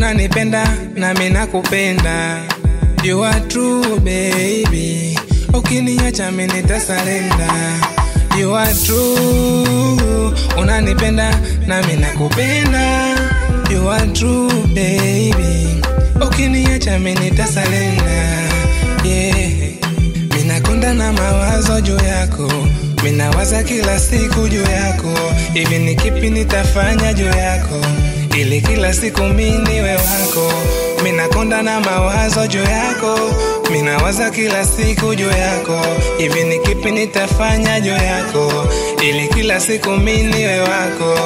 unanipenda nami nakupenda you are true baby ukiniacha mimi nitasalenda you are true unanipenda nami nakupenda you are true baby ukiniacha mimi nitasalenda yeah minakonda na mawazo juu yako minawaza kila siku juu yako hivi ni kipi nitafanya juu yako ili kila siku miniwe wako minakonda na mawazo juu yako minawaza kila siku juu yako hivi ni kipi nitafanya juu yako ili kila siku miniwe wako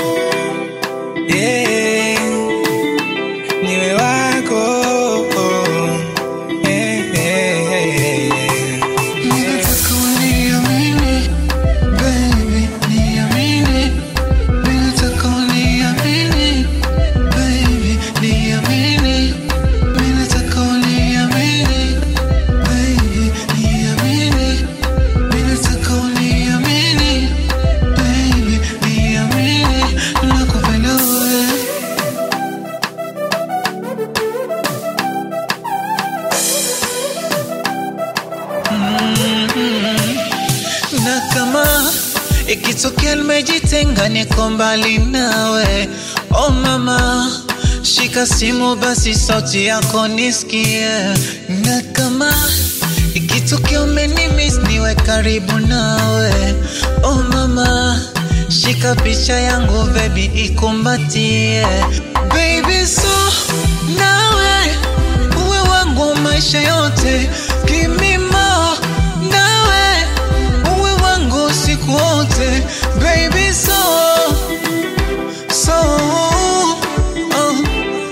yeah. niwe wako yeah, yeah, yeah, yeah. Nataka uniamini, baby, niamini. Mimi nataka uniamini, baby, niamini. Mimi nataka uniamini, baby, niamini. Mimi nataka uniamini, baby, niamini. Nakupenda wewe. na kama ikitokea nimejitenga niko mbali nawe oh mama shika simu basi sauti yako nisikie na kama ikitokea umenimis niwe karibu nawe oh mama shika picha yangu bebi ikumbatie baby so nawe uwe wangu maisha yote Give me more nawe uwe wangu siku wote baby so so oh, oh.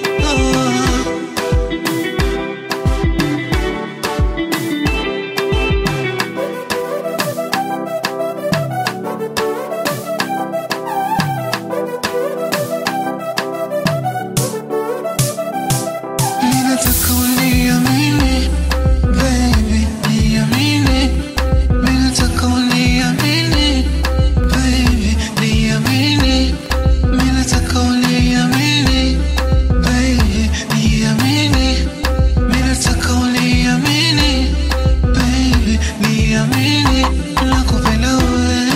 Ninataka uniamini, baby, niamini. Mimi nataka uniamini, baby, niamini. Mimi nataka uniamini, baby, niamini. Mimi nataka uniamini, baby, niamini. Nakupenda wewe.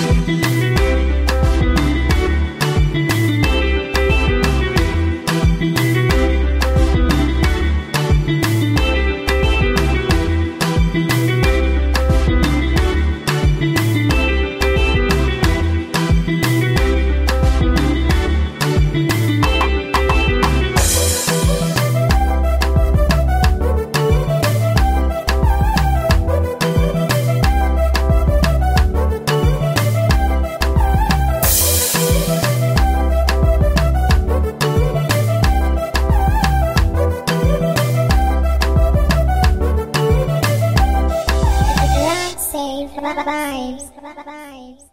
Love save vibes. Vibes.